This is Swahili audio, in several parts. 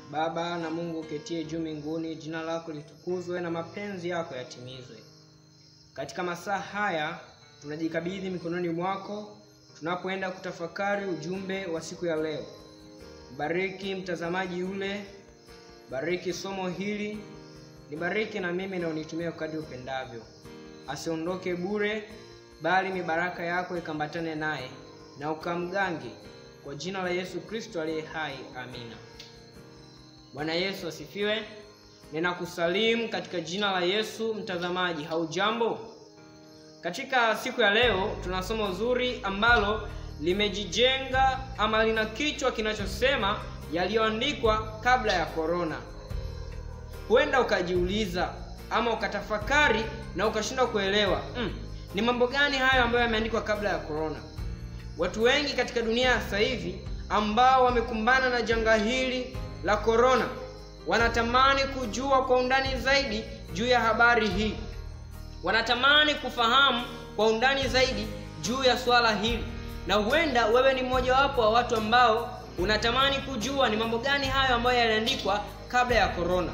Baba na Mungu uketie juu mbinguni, jina lako litukuzwe na mapenzi yako yatimizwe. Katika masaa haya tunajikabidhi mikononi mwako tunapoenda kutafakari ujumbe wa siku ya leo. Bariki mtazamaji yule, bariki somo hili, nibariki na mimi na unitumie kadri upendavyo, asiondoke bure, bali ni baraka yako ikambatane naye na ukamgange, kwa jina la Yesu Kristo aliye hai, amina. Bwana Yesu asifiwe. Ninakusalimu katika jina la Yesu. Mtazamaji, haujambo? Katika siku ya leo tuna somo zuri ambalo limejijenga ama lina kichwa kinachosema yaliyoandikwa kabla ya korona. Huenda ukajiuliza ama ukatafakari na ukashindwa kuelewa mm, ni mambo gani hayo ambayo yameandikwa kabla ya korona. Watu wengi katika dunia ya sasa hivi ambao wamekumbana na janga hili la korona wanatamani kujua kwa undani zaidi juu ya habari hii, wanatamani kufahamu kwa undani zaidi juu ya swala hili, na huenda wewe ni mmojawapo wa watu ambao unatamani kujua ni mambo gani hayo ambayo yaliandikwa kabla ya korona.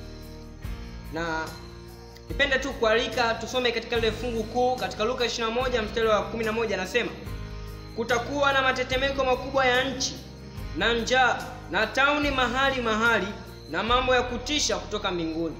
Na nipende tu kualika tusome katika lile fungu kuu katika Luka 21 mstari wa 11, anasema kutakuwa na matetemeko makubwa ya nchi na njaa na tauni mahali mahali na mambo ya kutisha kutoka mbinguni.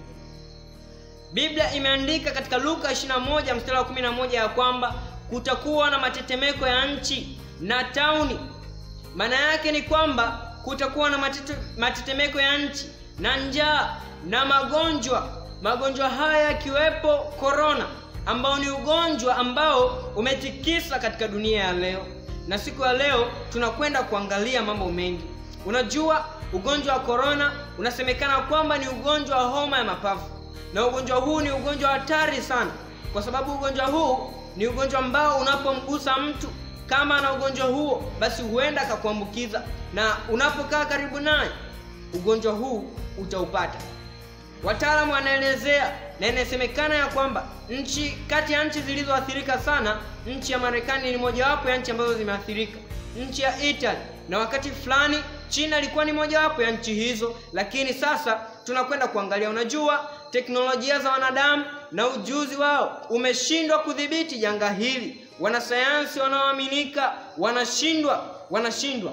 Biblia imeandika katika Luka 21 mstari wa 11 ya kwamba kutakuwa na matetemeko ya nchi na tauni. Maana yake ni kwamba kutakuwa na matete, matetemeko ya nchi na njaa na magonjwa. Magonjwa haya yakiwepo korona, ambao ni ugonjwa ambao umetikisa katika dunia ya leo, na siku ya leo tunakwenda kuangalia mambo mengi. Unajua, ugonjwa wa korona unasemekana kwamba ni ugonjwa wa homa ya mapafu, na ugonjwa huu ni ugonjwa hatari sana, kwa sababu ugonjwa huu ni ugonjwa ambao unapomgusa mtu kama ana ugonjwa huo, basi huenda akakuambukiza, na unapokaa karibu naye ugonjwa huu utaupata. Wataalamu wanaelezea na inasemekana ya kwamba nchi kati ya nchi zilizoathirika sana, nchi ya Marekani ni mojawapo ya nchi ambazo zimeathirika, nchi ya Italy na wakati fulani China ilikuwa ni mojawapo ya nchi hizo, lakini sasa tunakwenda kuangalia. Unajua, teknolojia za wanadamu na ujuzi wao umeshindwa kudhibiti janga hili. Wanasayansi wanaoaminika wanashindwa, wanashindwa,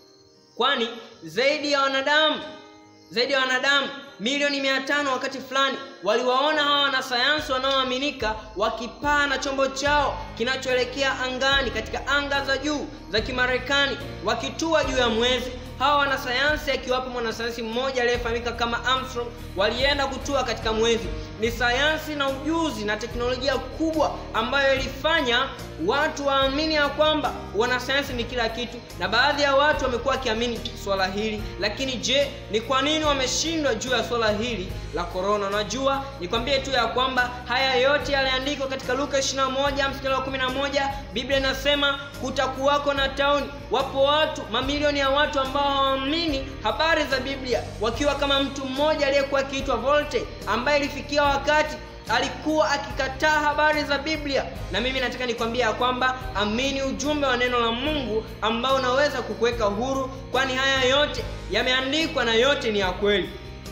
kwani zaidi ya wanadamu zaidi ya wanadamu milioni mia tano wakati fulani waliwaona hawa wanasayansi wanaoaminika wakipaa na chombo chao kinachoelekea angani katika anga za juu za Kimarekani wakitua juu ya mwezi. Hawa wanasayansi akiwapo mwanasayansi mmoja aliyefahamika kama Armstrong walienda kutua katika mwezi. Ni sayansi na ujuzi na teknolojia kubwa ambayo ilifanya watu waamini ya kwamba wanasayansi ni kila kitu, na baadhi ya watu wamekuwa wakiamini swala hili. Lakini je, ni kwa nini wameshindwa juu ya swala hili la korona? Unajua, nikwambie tu ya kwamba haya yote yaliandikwa katika Luka 21 mstari wa 11. Biblia inasema kutakuwako na tauni. Wapo watu mamilioni ya watu ambao hawaamini habari za Biblia, wakiwa kama mtu mmoja aliyekuwa akiitwa Volte ambaye ilifikia wakati alikuwa akikataa habari za Biblia. Na mimi nataka nikwambia ya kwamba amini ujumbe wa neno la Mungu ambao unaweza kukuweka huru, kwani haya yote yameandikwa na yote ni ya kweli.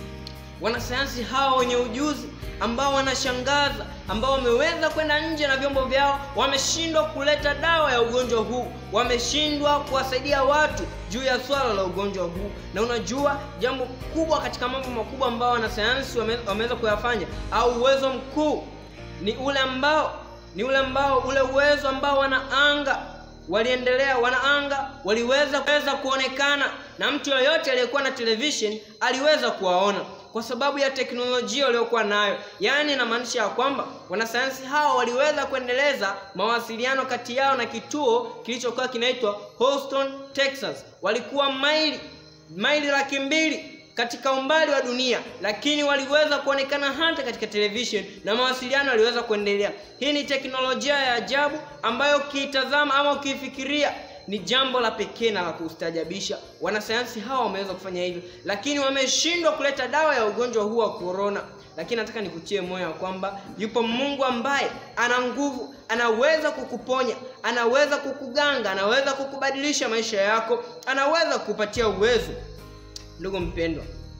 Wanasayansi hawa wenye ujuzi ambao wanashangaza, ambao wameweza kwenda nje na vyombo vyao, wameshindwa kuleta dawa ya ugonjwa huu, wameshindwa kuwasaidia watu juu ya swala la ugonjwa huu. Na unajua jambo kubwa katika mambo makubwa ambao wanasayansi wameweza kuyafanya, au uwezo mkuu ni ule ambao ni ule ambao ule uwezo ambao wanaanga waliendelea wanaanga waliweza kuweza kuonekana na mtu yoyote aliyekuwa na television aliweza kuwaona kwa sababu ya teknolojia waliokuwa nayo. Yaani inamaanisha ya kwamba wanasayansi hao waliweza kuendeleza mawasiliano kati yao na kituo kilichokuwa kinaitwa Houston, Texas. Walikuwa maili maili laki mbili katika umbali wa dunia, lakini waliweza kuonekana hata katika television na mawasiliano yaliweza kuendelea. Hii ni teknolojia ya ajabu ambayo ukiitazama ama ukiifikiria ni jambo la pekee na la kustaajabisha. Wanasayansi hawa wameweza kufanya hivyo, lakini wameshindwa kuleta dawa ya ugonjwa huu wa korona. Lakini nataka nikutie moyo ya kwamba yupo Mungu ambaye ana nguvu, anaweza kukuponya, anaweza kukuganga, anaweza kukubadilisha maisha yako, anaweza kukupatia uwezo. Ndugu mpendwa,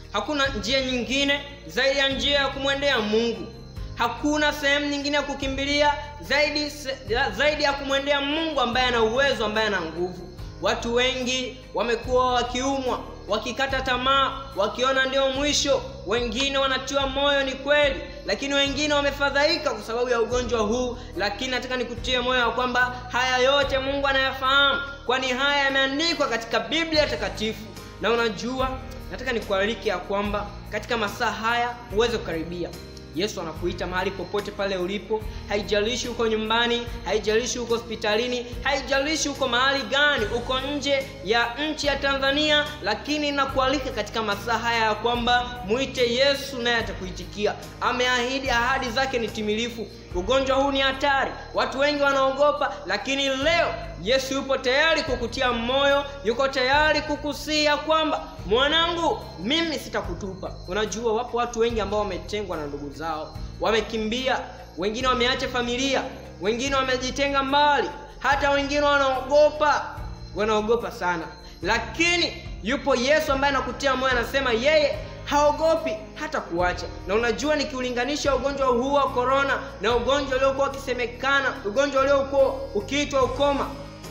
hakuna njia nyingine zaidi ya njia ya kumwendea mungu hakuna sehemu nyingine ya kukimbilia zaidi zaidi ya kumwendea mungu ambaye ana uwezo ambaye ana nguvu watu wengi wamekuwa wakiumwa wakikata tamaa wakiona ndio mwisho wengine wanatiwa moyo ni kweli lakini wengine wamefadhaika kwa sababu ya ugonjwa huu lakini nataka nikutie moyo wa kwamba haya yote mungu anayafahamu kwani haya yameandikwa katika biblia takatifu na unajua nataka nikualike ya kwamba katika masaa haya uweze kukaribia yesu anakuita mahali popote pale ulipo haijalishi uko nyumbani haijalishi uko hospitalini haijalishi uko mahali gani uko nje ya nchi ya tanzania lakini nakualika katika masaa haya ya kwamba mwite yesu naye atakuitikia ameahidi ahadi zake ni timilifu ugonjwa huu ni hatari watu wengi wanaogopa lakini leo yesu yupo tayari kukutia moyo yuko tayari kukusia kwamba mwanangu mimi sitakutupa unajua wapo watu wengi ambao wametengwa na ndugu zao wamekimbia wengine wameacha familia wengine wamejitenga mbali hata wengine wanaogopa wanaogopa sana lakini yupo yesu ambaye anakutia moyo anasema yeye haogopi hata kuacha na unajua nikiulinganisha ugonjwa huu wa korona na ugonjwa uliokuwa ukisemekana ugonjwa uliokuwa ukiitwa ukoma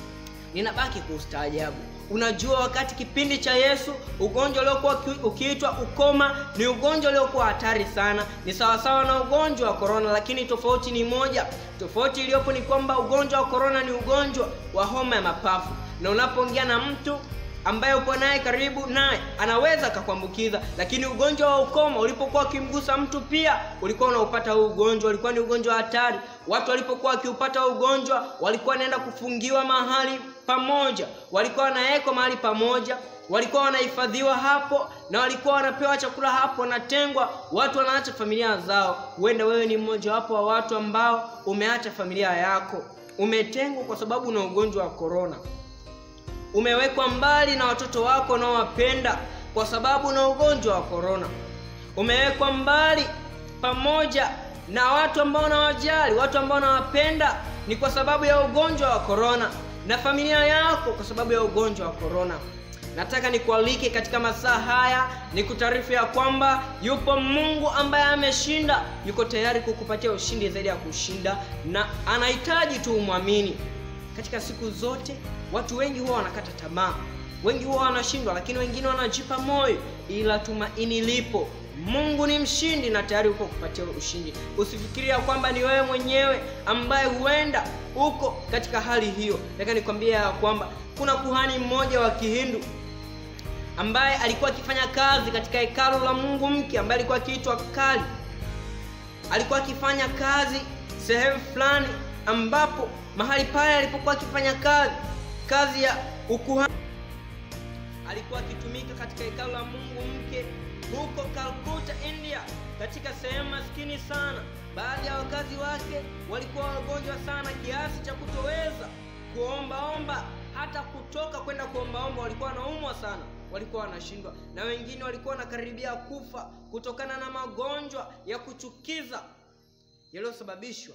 ninabaki kuustaajabu unajua wakati kipindi cha yesu ugonjwa uliokuwa ukiitwa ukoma ni ugonjwa uliokuwa hatari sana ni sawasawa na ugonjwa wa korona lakini tofauti ni moja tofauti iliyopo ni kwamba ugonjwa wa korona ni ugonjwa wa homa ya mapafu na unapoongea na mtu ambaye upo naye karibu naye anaweza akakuambukiza lakini ugonjwa wa ukoma ulipokuwa ukimgusa mtu pia ulikuwa unaupata huu ugonjwa ulikuwa ni ugonjwa wa hatari watu walipokuwa wakiupata ugonjwa walikuwa wanaenda kufungiwa mahali pamoja walikuwa wanawekwa mahali pamoja walikuwa wanahifadhiwa hapo na walikuwa wanapewa chakula hapo wanatengwa watu wanaacha familia zao huenda wewe ni mmojawapo wa watu ambao umeacha familia yako umetengwa kwa sababu na ugonjwa wa korona umewekwa mbali na watoto wako unaowapenda kwa sababu na ugonjwa wa korona umewekwa mbali pamoja na watu ambao unawajali watu ambao unawapenda ni kwa sababu ya ugonjwa wa korona na familia yako kwa sababu ya ugonjwa wa korona nataka nikualike katika masaa haya ni kutaarifu ya kwamba yupo mungu ambaye ameshinda yuko tayari kukupatia ushindi zaidi ya kushinda na anahitaji tu umwamini katika siku zote watu wengi huwa wanakata tamaa wengi huwa wanashindwa lakini wengine wanajipa moyo ila tumaini lipo mungu ni mshindi na tayari uko kupatia ushindi usifikiria kwamba ni wewe mwenyewe ambaye huenda uko katika hali hiyo nataka nikwambia ya kwamba kuna kuhani mmoja wa kihindu ambaye alikuwa akifanya kazi katika hekalu la mungu mke ambaye alikuwa akiitwa kali alikuwa akifanya kazi sehemu fulani ambapo mahali pale alipokuwa akifanya kazi kazi ya ukuhani alikuwa akitumika katika hekalu la mungu mke huko kalkuta india katika sehemu maskini sana baadhi ya wakazi wake walikuwa wagonjwa sana kiasi cha kutoweza kuombaomba hata kutoka kwenda kuombaomba walikuwa wanaumwa sana walikuwa wanashindwa na wengine walikuwa wanakaribia kufa kutokana na magonjwa ya kuchukiza yaliyosababishwa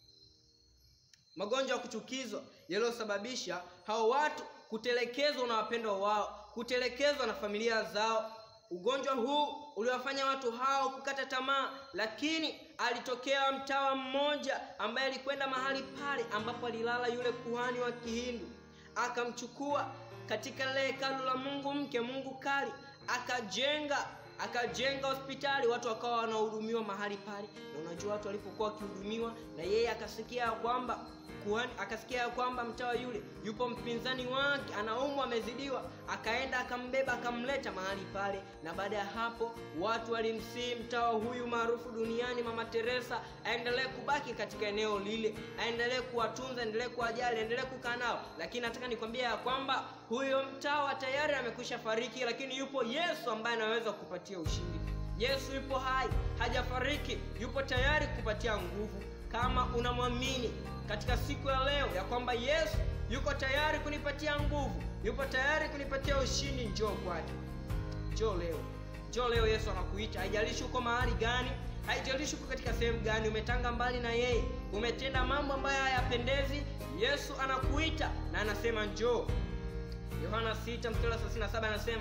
magonjwa ya kuchukizwa yaliyosababisha hao watu kutelekezwa na wapendwa wao kutelekezwa na familia zao ugonjwa huu uliwafanya watu hao kukata tamaa lakini alitokea mtawa mmoja ambaye alikwenda mahali pale ambapo alilala yule kuhani wa kihindu akamchukua katika lile hekalu la mungu mke mungu kali akajenga akajenga hospitali watu wakawa wanahudumiwa mahali pale na unajua watu walipokuwa wakihudumiwa na yeye akasikia ya kwamba kuhani akasikia ya kwamba mtawa yule yupo mpinzani wake anaumwa amezidiwa akaenda akambeba akamleta mahali pale na baada ya hapo watu walimsii mtawa huyu maarufu duniani mama teresa aendelee kubaki katika eneo lile aendelee kuwatunza aendelee kuwajali aendelee kukaa nao lakini nataka nikwambia ya kwamba huyo mtawa tayari amekwisha fariki lakini yupo yesu ambaye anaweza kupatia ushindi yesu yupo hai hajafariki yupo tayari kupatia nguvu kama unamwamini katika siku ya leo ya kwamba yesu yuko tayari kunipatia nguvu yupo tayari kunipatia ushindi njoo kwake njoo leo njoo leo yesu anakuita haijalishi uko mahali gani haijalishi uko katika sehemu gani umetanga mbali na yeye umetenda mambo ambayo hayapendezi yesu anakuita na anasema njoo yohana 6 mstari 37 anasema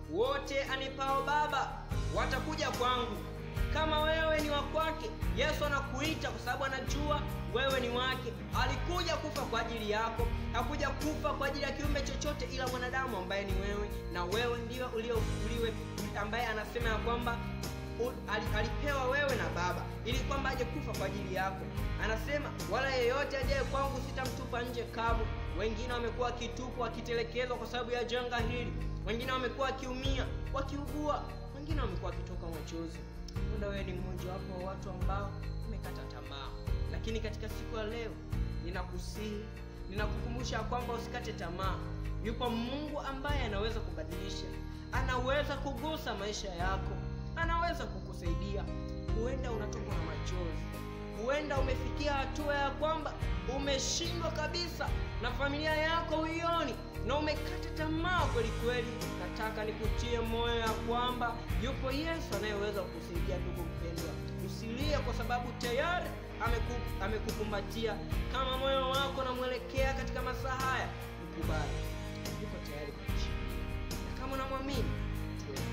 wote anipao Baba watakuja kwangu. Kama wewe ni wa kwake, Yesu anakuita kwa sababu anajua wewe ni wake. Alikuja kufa kwa ajili yako, hakuja kufa kwa ajili ya kiumbe chochote ila mwanadamu ambaye ni wewe, na wewe ndio uliofufuliwe, ambaye anasema ya kwamba alipewa wewe na Baba ili kwamba aje kufa kwa ajili yako. Anasema wala yeyote ajaye kwangu sitamtupa nje kamwe. Wengine wamekuwa wakitupwa wakitelekezwa kwa sababu ya janga hili, wengine wamekuwa wakiumia wakiugua, wengine wamekuwa wakitoka machozi. Huenda wewe ni mmoja wapo wa watu ambao umekata tamaa, lakini katika siku ya leo ninakusihi, ninakukumbusha kwamba usikate tamaa. Yupo Mungu ambaye anaweza kubadilisha, anaweza kugusa maisha yako, anaweza kukusaidia. Huenda unatokwa na machozi, huenda umefikia hatua ya kwamba umeshindwa kabisa na familia yako huioni na umekata tamaa kweli kweli. Nataka nikutie moyo ya kwamba yupo Yesu anayeweza kukusaidia. Ndugu mpendwa, usilie kwa sababu tayari ameku, amekukumbatia. Kama moyo wako unamwelekea katika masaa haya, mkubali, yuko tayari kukushika, na kama unamwamini tuombe.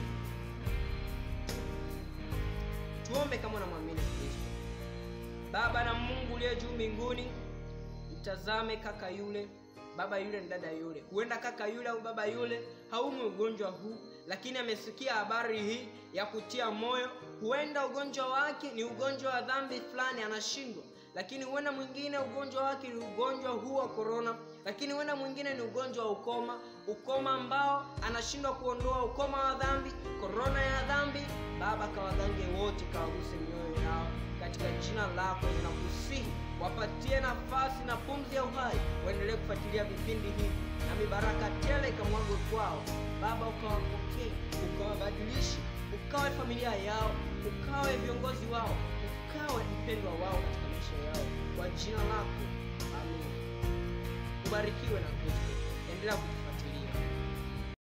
Tuombe kama unamwamini Kristo. Baba na Mungu uliye juu mbinguni, mtazame kaka yule baba yule na dada yule. Huenda kaka yule au baba yule haumwi ugonjwa huu, lakini amesikia habari hii ya kutia moyo. Huenda ugonjwa wake ni ugonjwa wa dhambi fulani, anashindwa lakini huenda mwingine ugonjwa wake ni ugonjwa huu wa korona, lakini huenda mwingine ni ugonjwa wa ukoma, ukoma ambao anashindwa kuondoa, ukoma wa dhambi, korona ya dhambi. Baba, kawagange wote, kawaguse mioyo yao katika jina lako ninakusihi, wapatie nafasi na pumzi ya uhai, waendelee kufuatilia vipindi hivi na mibaraka tele ikamwagwe kwao. Baba, ukawapokee, ukawabadilishe, ukawe familia yao, ukawe viongozi wao, ukawe mpendwa wao katika maisha yao, kwa jina lako, amen. Ubarikiwe na Kristo, endelea